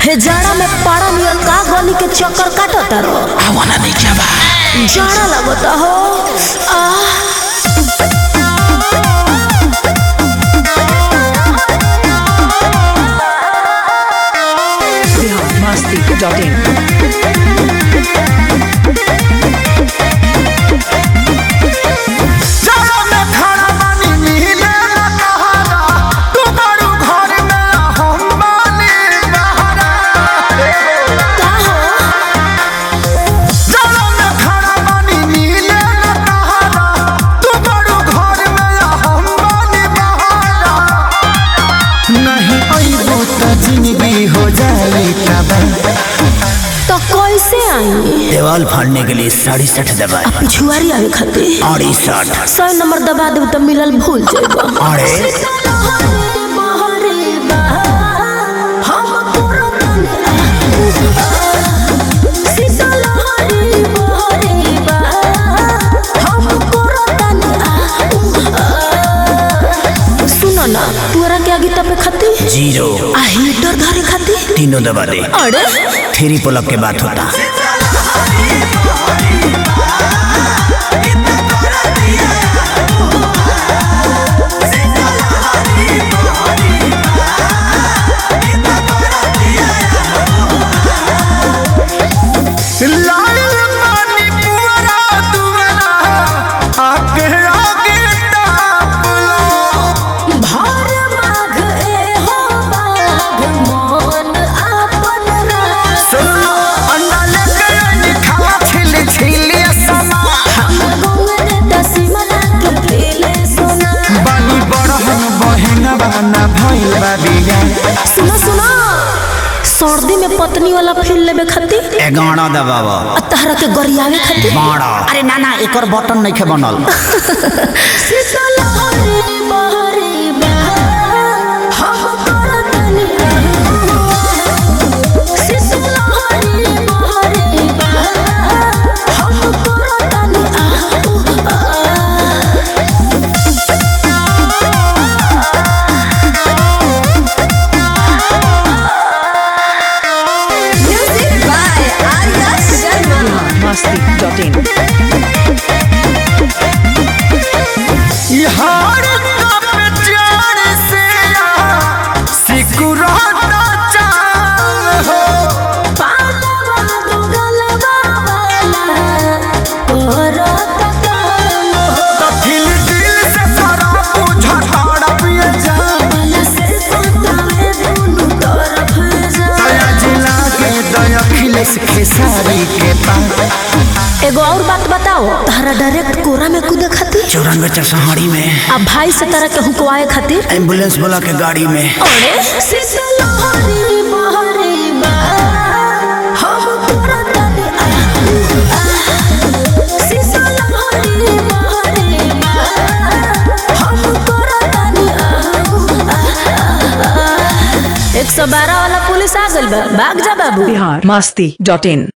हे जाड़ा में पारा नियर का गली के चक्कर काटत रो आवाना नहीं क्या बा जाड़ा लगता हो आह biharmasti.in जाड़ा में खाना पानी मिले न कहारा तू बड़ू घर में हम बानी बहारा का हो जाड़ा में खाना पानी मिले न कहारा तू बड़ू घर में हम बानी बहारा नहीं अइबो त जिंदगी हो जाई तबाह तो कैसे आई देवाल फाड़ने के लिए साढ़े सठ दबाए पिछुआरी आवे खातिर अड़सठ सौ नंबर दबा देब तो मिलल भूल जाएगा अरे सुनो ना तोरा के आगे तपे खाती जीरो आ हीटर धरे खाती तीनों दबा दे अरे थ्री पुलअप के बात होता लाल पानी पुअरा दुअरा आके आगे ताप लो भार माघ ए हो बाघ मन आपन रास सुनो अन्ना लेके आनी खावा छिल छिल समा गंगन दसिमना के फेले सोना बानी बड़हन बहन बहना भइल बा बिया सुनो सुनो सर्दी में पत्नी वाला फील लेबे खातिर एगाना दबावा आ तहरा के गरियावे खातिर बाड़ा अरे ना ना एकर बटन नहीं के बनल शीतल हरे बहरे बहा, हम करतनी शीतल हरे बहरे बहा, हम करतनी Music by Arya Sharma. biharmasti.in यार कब जान से सिकुराता चाह हो पालवा दुगलवा वाला, करत काम हो। तो दिल दिल से सारा बुझा पिए जा मन से सुतावे दुनू तरफ जा। दया जिला के दया खिलेस खेसारी के पास एगो और बात बताओ तारा डायरेक्ट कोरा में कूदे खातिर चौरानवे चरसहाड़ी में आ भाई से तरह के हुकवाए खातिर एम्बुलेंस वाला के गाड़ी में अरे शीतल हरी बहरी बा, हम करतनी आ, आ। शीतल हरी बहरी बा, हम करतनी आ, आ, आ। एक सौ बारह वाला पुलिस आ गइल बा भाग जा बाबू biharmasti.in